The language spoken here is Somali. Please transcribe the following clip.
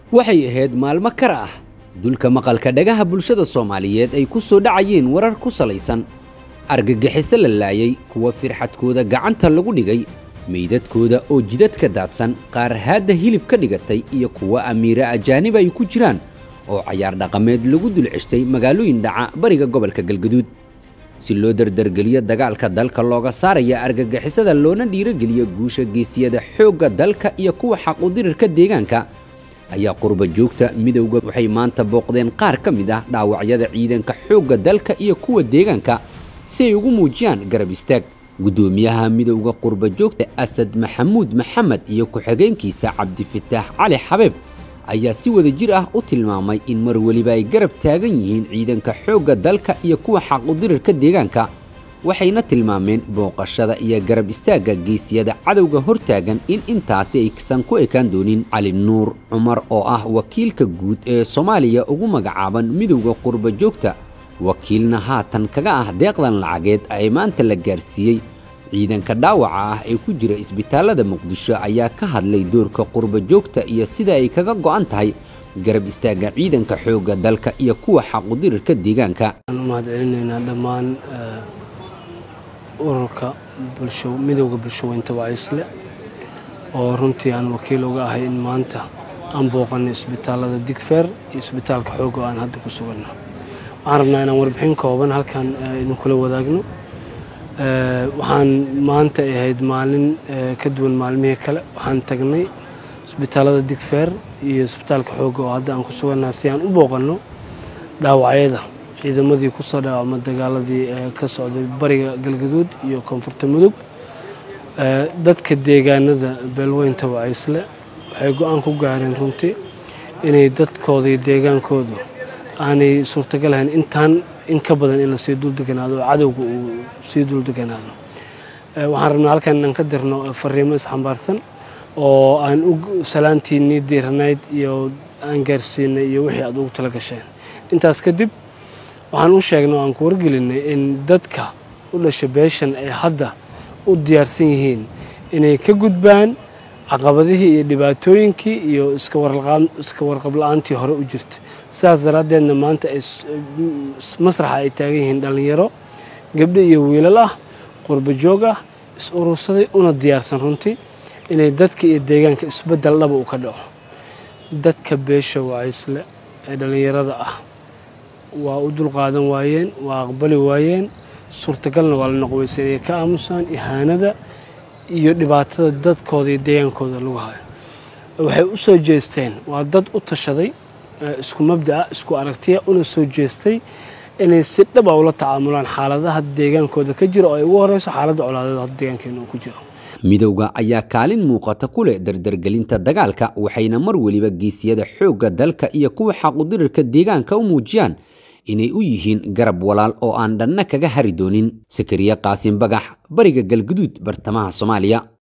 waxay ahayd maalmo kar ah dulka maqalka dhagaha bulshada soomaaliyeed ay ku soo dhacayeen warar ku salaysan argagixiso la laayay kuwa firxadkooda gacanta lagu dhigay meydadkooda oo jidadka daadsan qaar haadda hilib ka dhigatay iyo kuwa amiire ajaanib ay ku jiraan oo cayaar dhaqameed lagu dul ceshtay magaalooyin dhaca bariga gobolka galgaduud si loo dardargeliyo dagaalka dalka looga saaraya argagixisada loona dhiirogeliyo guusha geesiyada xoogga dalka iyo kuwa xaqudirirka deegaanka ayaa qurba joogta midowga waxay maanta booqdeen qaar ka mid ah dhaawacyada ciidanka xoogga dalka iyo kuwa deegaanka si ay ugu muujiyaan garab istaag guddoomiyaha midowda qurba joogta asad maxamuud maxamed iyo ku-xigeenkiisa cabdifitaax cali xabeeb ayaa si wada jir ah u tilmaamay in mar weliba ay garab taagan yihiin ciidanka xoogga dalka iyo kuwa xaqudirirka deegaanka waxayna tilmaameen booqashada iyo garab istaagga geesiyada cadowga hortaagan in intaasi aysan ku ekaan doonin cali nuur cumar oo ah wakiilka guud ee soomaaliya ugu magacaaban midowda qurba joogta wakiilna haatan kaga ah deeqdan lacageed ay maanta la gaarsiiyey ciidanka dhaawaca ah ee ku jira isbitaallada muqdisho ayaa ka hadlay doorka qurba joogta iyo sida ay kaga go'an tahay garab istaagga ciidanka xoogga dalka iyo kuwa xaqudirirka deegaanka waxaan u mahadcelinaynaa dhammaan ururka bulsho midowda bulshaweynta wacaysle oo runtii aan wakiil uga ahay in maanta aan booqanay isbitaallada digfeer iyo isbitaalka xoogga oo aan hadda ku suganno waxaan rabnaa inaan warbixin kooban halkan idinkula wadaagno waxaan maanta ay ahayd maalin ka duwan maalmihii kale waxaan tagnay isbitaallada digfeer iyo isbitaalka xoogga oo hadda aan ku sugannaha si aan u booqanno dhaawacyada ciidamadii ku soo dhaawacma dagaaladii ka socday bariga galgaduud iyo koonfurta mudug dadka deegaanada beelweynta wacaysle waxay go-aan ku gaareen runtii inay dadkooda iyo deegaankoodu aanay suurtagal ahayn intaan in ka badan in lasii duldeganaado oo cadowga uu sii duldeganaado waxaan rabnaa halkan inaan ka dirno fariimo isxambaarsan oo aan u salaantiinnii diiranayd iyo aan gaarsiinay iyo wixii aad ugu tala gasheen intaas kadib waxaan u sheegnay oo aan ku wargelinay in dadka u dhasha beeshan ay hadda u diyaarsan yihiin inay ka gudbaan caqabadihii iyo dhibaatooyinkii iyo iska warqab la-aantii hore u jirta sidaas daraaddeedna maanta masraxa ay taagan yihiin dhallinyaro gabdho iyo wiilal ah qurba joog ah is urursaday una diyaarsan runtii inay dadka iyo deegaanka isbeddel dhaba u ka dhaco dadka beesha wacaysle ee dhallinyarada ah waa u dulqaadan waayeen waa aqbali waayeen suurtagalna waa la noqweysa inay ka aamusaan ihaanada iyo dhibaatada dadkooda iyo deegaankooda lagu hayo waxay u soo jeesteen waa dad u tashaday isku mabda'a isku aragtiya una soo jeestay inay si dhaba ula tacaamulaan xaaladaha deegaankooda ka jira oo ay ugu horeyso xaaladda colaadeed hadda deegaankeena uu ku jiro midowda ayaa kaalin muuqata ku leh dardargelinta dagaalka waxayna mar weliba geesiyada xoogga dalka iyo kuwa xaqudirirka deegaanka u muujiyaan inay u yihiin garab walaal oo aan dhanna kaga hari doonin sakariye qaasin bagax bariga galguduud bartamaha soomaaliya